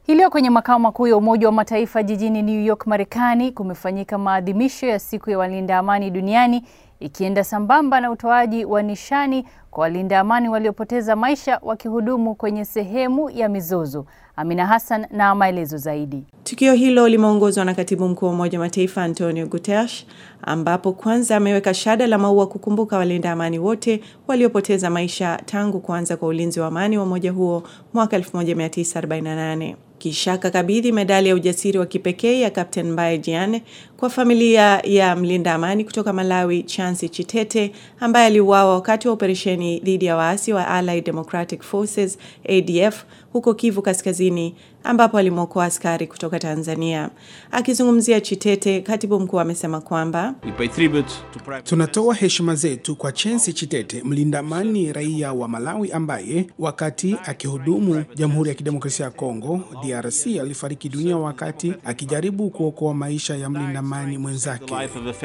Hii leo kwenye makao makuu ya Umoja wa Mataifa jijini New York, Marekani, kumefanyika maadhimisho ya siku ya walinda amani duniani ikienda sambamba na utoaji wa nishani kwa walinda amani waliopoteza maisha wakihudumu kwenye sehemu ya mizozo. Amina Hassan na maelezo zaidi. Tukio hilo limeongozwa na katibu mkuu wa Umoja wa Mataifa Antonio Guterres, ambapo kwanza ameweka shada la maua kukumbuka walinda amani wote waliopoteza maisha tangu kuanza kwa ulinzi wa amani wa umoja huo mwaka 1948. Kisha akakabidhi medali ya ujasiri wa kipekee ya Captain Mbaye Diagne kwa familia ya mlinda amani kutoka Malawi Chansi Chitete ambaye aliuawa wakati wa operesheni dhidi ya waasi wa Allied Democratic Forces ADF huko Kivu Kaskazini ambapo alimwokoa askari kutoka Tanzania. Akizungumzia Chitete, katibu mkuu amesema kwamba tunatoa heshima zetu kwa Chensi Chitete, mlinda amani raia wa Malawi ambaye wakati akihudumu Jamhuri ya Kidemokrasia ya Kongo DRC alifariki dunia wakati akijaribu kuokoa maisha ya mlinda amani mwenzake.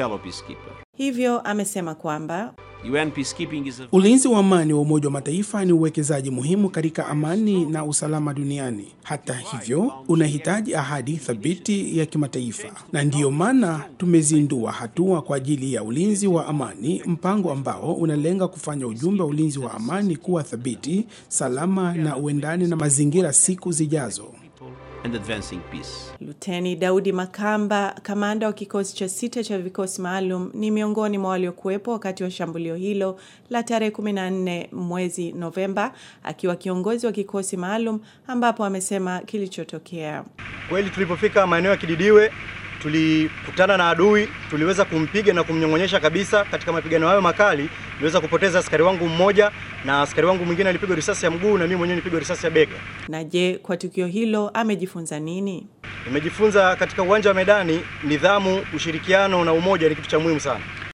Hivyo amesema kwamba ulinzi wa amani wa Umoja wa Mataifa ni uwekezaji muhimu katika amani na usalama duniani. Hata hivyo, unahitaji ahadi thabiti ya kimataifa, na ndiyo maana tumezindua hatua kwa ajili ya ulinzi wa amani, mpango ambao unalenga kufanya ujumbe wa ulinzi wa amani kuwa thabiti, salama na uendane na mazingira siku zijazo. And advancing peace. Luteni Daudi Makamba, kamanda wa kikosi cha sita cha vikosi maalum, ni miongoni mwa waliokuwepo wakati wa shambulio hilo la tarehe 14 mwezi Novemba, akiwa kiongozi wa kikosi maalum, ambapo amesema kilichotokea. Kweli tulipofika maeneo ya Kididiwe tulikutana na adui, tuliweza kumpiga na kumnyong'onyesha kabisa. Katika mapigano hayo makali, niliweza kupoteza askari wangu mmoja na askari wangu mwingine alipigwa risasi ya mguu na mimi mwenyewe nilipigwa risasi ya bega. Na je, kwa tukio hilo amejifunza nini? Nimejifunza katika uwanja wa medani, nidhamu, ushirikiano na umoja ni kitu cha muhimu sana.